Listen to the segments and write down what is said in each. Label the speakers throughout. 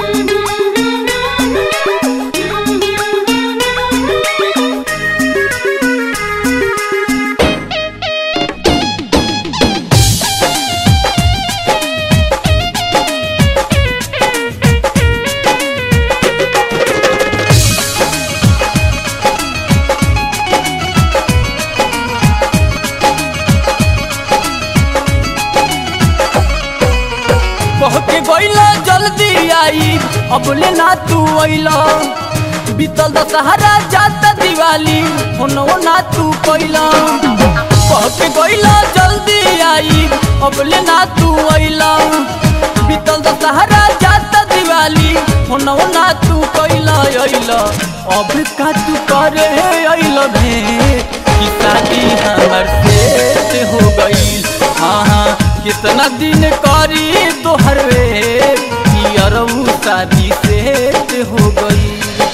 Speaker 1: कहके गइला जल्दी आई अबले ना तू अइला बीतल दशहरा जाता दिवाली होनो ना तू कइला कहके गइला जल्दी आई अबले ना तू अइला बीतल दशहरा जाता दिवाली होनो ना तू कइला अइला अब का तू करे अइला भे कि शादी हमर से हो गई हाँ हाँ कितना दिन करी तोहर वे कि अरऊ शादी से हो गई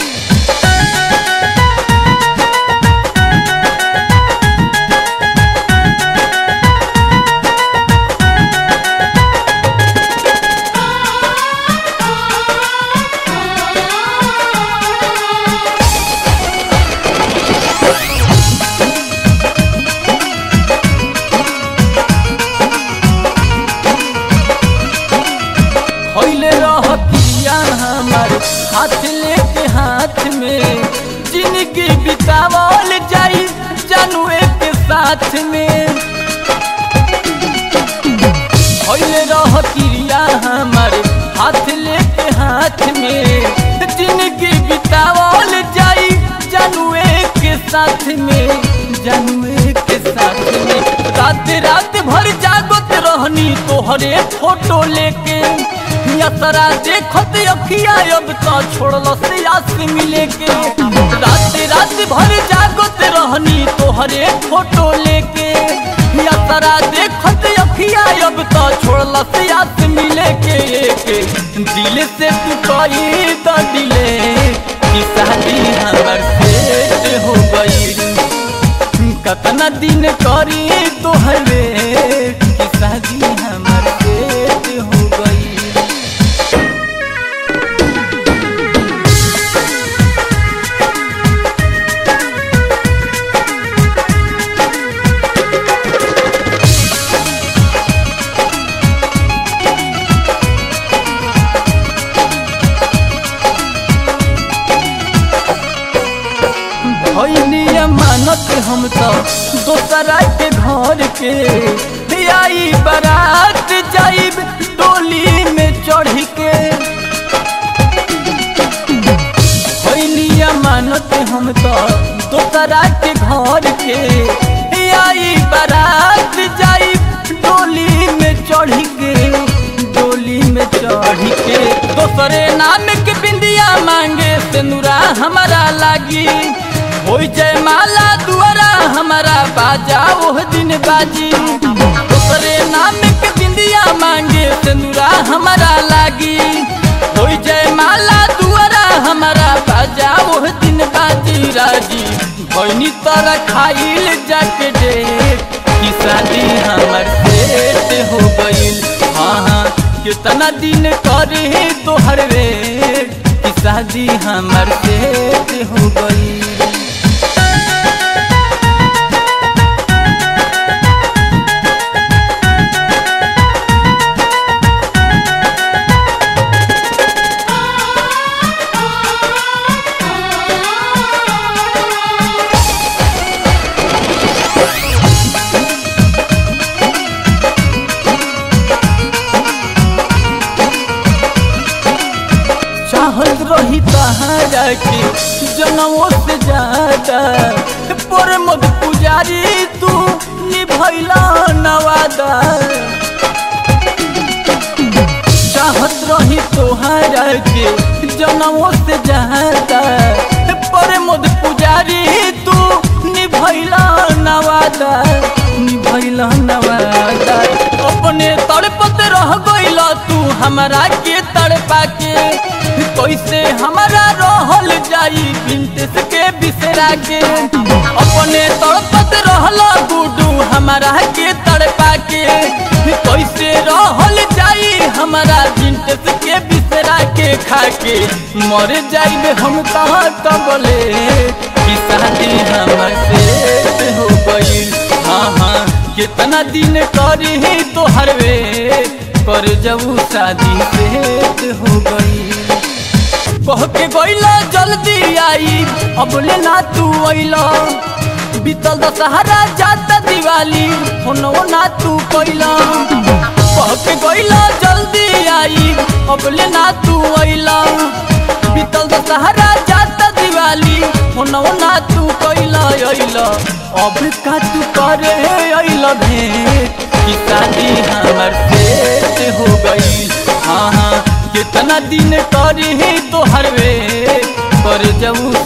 Speaker 1: खैले रह पिया हमार हाथ लेके हाथ में जिंदगी बितावल जाई जानू एक साथ में खैले रह पिया हमार हाथ लेके हाथ में जिंदगी बितावल जाई जानू एक साथ में जानू एक साथ में रात रात भर जागत रहनी तोहरे फोटो लेके असरा देखत अखिया अब तो छोड़ल से आस मिले के रात रात भर जागत रहनी तोहरे फोटो लेके असरा देखत अखिया अब तो छोड़ल से आस मिले के के दिल से तू कही तो दिले कि शादी हमर से हो गई कतना दिन करी तोहरे कि शादी हमर से हो गई भैनी मानत हम तो दोसरा के घर के आई बारात जाइब डोली में चढ़ के भैनी मानत हम तो दोसरा के घर के आई बारात जाइब डोली में चढ़ के डोली में चढ़ के दोसरे नाम के बिंदिया मांगे सिंदूरा हमारा लागी हो जय माला दुआरा हमारा बाजा ओह दिन बाजी दोसरे नाम के बिंदिया मांगे सिंदूरा हमारा लागी हो जय माला दुआरा हमारा बाजा ओह दिन बाजी राजी भैनी तर खाइल जाके दे कि शादी हमर से हो गईल हाँ हाँ कितना दिन करे तोहर रे कि शादी हमर से हो गई चाहत रही तहारा के जनमो से ज्यादा पर मद पुजारी तू निभैला नवादा चाहत रही तोहारा के जनमो से ज्यादा पर मद पुजारी तू निभैला नवादा निभैला नवादा अपने तड़पत रह गइला तू हमरा के तड़पा के कैसे हमारा रहल जाई बिंटेस के बिसरा के अपने तड़पत रहला गुडू हमारा के तड़पा के कैसे रहल जाई हमारा बिंटेस के बिसरा दूसरा के खाके मर जाइबे हम कहाँ तबले कि शादी हमर से हो गई हाँ हाँ कितना दिन करी तो हरवे कर जबू शादी से हो गई कह के गईला जल्दी आई अब ले ना तू अइला बीतल दशहरा जाता दिवाली होनो ना तू कइला कह के गईला जल्दी आई अब ले ना तू अइला बीतल दशहरा जाता दिवाली होनो ना तू कइला अइला अब का तू करे अइला भेंट कि शादी हमर से हो गई हाँ हाँ कितना दिन करी तो हरवे कर जबू